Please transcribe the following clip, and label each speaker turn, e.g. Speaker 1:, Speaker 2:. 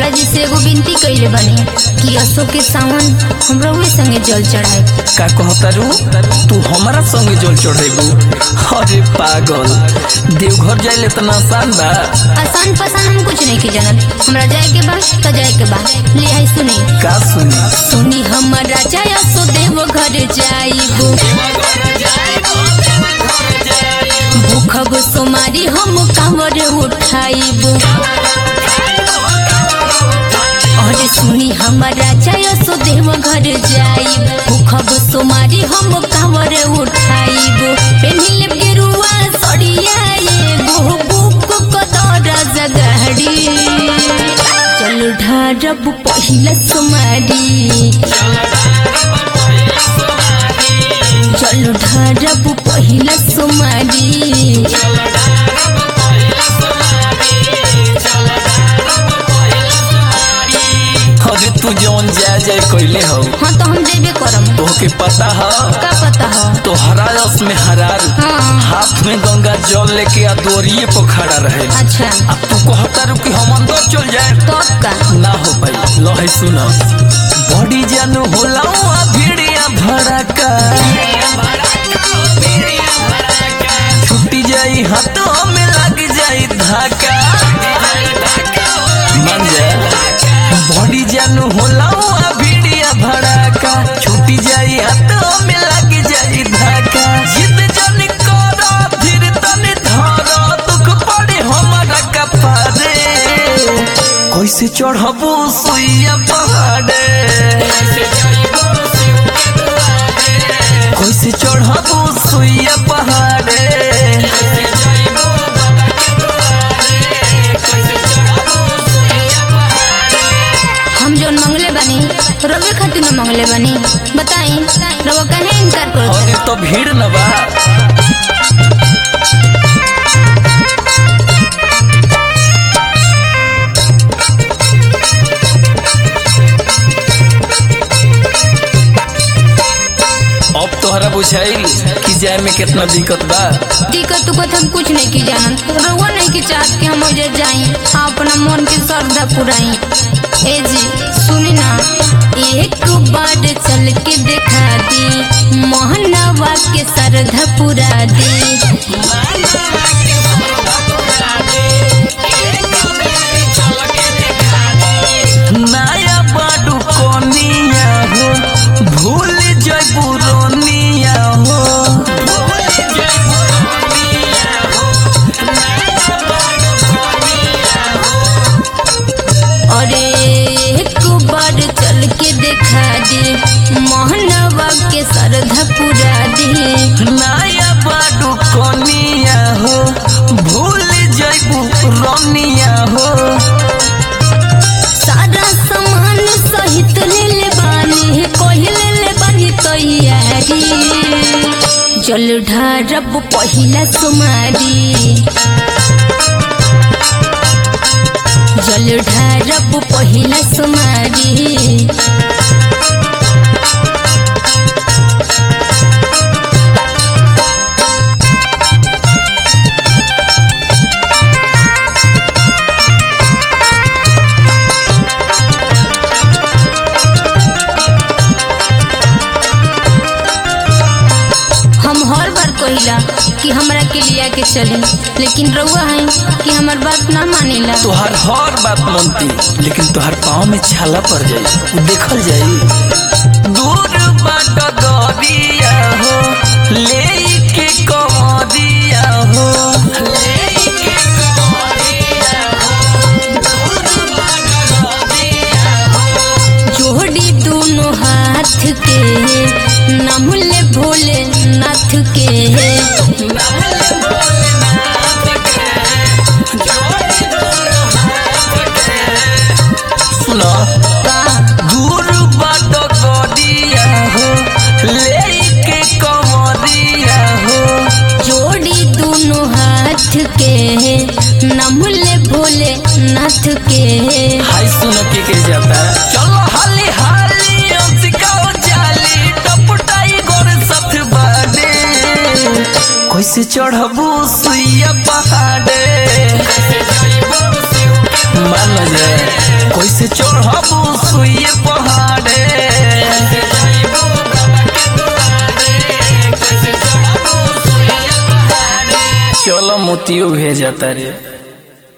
Speaker 1: जी से एगो विनती कइले बानी कि असो के सावन हमरा उहे संगे जल चढ़ाए
Speaker 2: का कहतारू तू हमारा संगे जल चढ़ेबू अरे पागल देवघर जाइले इतना आसान बा
Speaker 1: आसान पसान हम कुछ नहीं की जानत हमरा जाए के बा तो जाए के बा ले आई सुनी
Speaker 2: का सुनी
Speaker 1: सुनी हमारा जाय असो देव घर जाइबो भूखब सोमारी हम कांवर उठाइबो अरे सुनी हमारा जाय सो देव घर जाइब भूखब सोमारी हम कांवर उठाइबो पेनिल गेरुआ सड़िया एगो बुक कदर जगहड़ी चल ढारब पहिला सोमारी चल ढारब पहिला सोमारी
Speaker 2: अरे तू जौन जाए जाए कैले हो
Speaker 1: हाँ तो हम देबे करम
Speaker 2: तोहके पता ह
Speaker 1: का पता हो
Speaker 2: तोहरा रस में हरार
Speaker 1: हाँ
Speaker 2: हाथ में गंगा जल लेके आ दोरिए पर खड़ा रहे
Speaker 1: अच्छा
Speaker 2: अब तू कहतारू कि हम अंदर चल जाए
Speaker 1: तो का
Speaker 2: ना हो भाई लहे सुन बड़ी जानू होला आ भिड़िया भड़का छुट्टी जाई हाथों में लग जाई धाका मान जा बड़ी जानू होला आ भिड़िया भड़का छुट्टी जाई हाथों में लग जाई धाका जिद जन करो फिर तने धरो दुख पड़े हमारा कपारे कैसे चढ़बू सुइया पहाड़े कैसे चढ़बू सुइया पहाड़े
Speaker 1: हम जो मंगले बनी रवे खातिर न मंगले बनी बताई रवा कहे इनकार करो
Speaker 2: अरे तो भीड़ न बा अब तोहरा बुझाइल कि जाए में कितना दिक्कत बा
Speaker 1: दिक्कत उकत हम कुछ नहीं की जानत रवा नहीं की चाहत कि हम उधर जाई अपना मन के श्रद्धा पुराई ए जी सुनी ना एक बार चल के दिखा दी मोहनवा के श्रद्धा पुरा दी
Speaker 2: नया बाडू कोनिया हो भूल जयबू रोनिया हो
Speaker 1: अरे एक बार चल के दिखा दी मोहनवा के श्रद्धा पुरा दी
Speaker 2: नया बाडू कोनिया हो भूल जयबू रोनिया हो
Speaker 1: सारा सामान सहित ले ले बानी कहले ले बानी तैयारी जल ढारब पहिला सुमारी जल ढारब पहिला सुमारी हम हर बार कहिला कि हमरा के लिया के चली लेकिन रउआ है कि हमर बात ना मानेला
Speaker 2: तोहर हर बात मनती लेकिन तोहर पाँव में छाला पड़ जाई उ देखल जाई दूर बाट गरिया हो ले के कमरिया हो ले के कमरिया हो दूर बाट गरिया हो
Speaker 1: जोड़ी दोनों हाथ के नमले भोले नाथ के
Speaker 2: सुनो
Speaker 1: का
Speaker 2: दूर बाट गरिया हो ले के कमरिया हो
Speaker 1: जोड़ी दोनों हाथ के नमले भोले नाथ के
Speaker 2: हाय सुन के के जाता चलो हाली हाली अंसिकाओ जाली टपटाई गोर सथ बाडे कैसे चढ़बू सुइया पहाड़े मान जाए कैसे चढ़बू सुइए पहाड़े चलो मोतियो भेजा तारे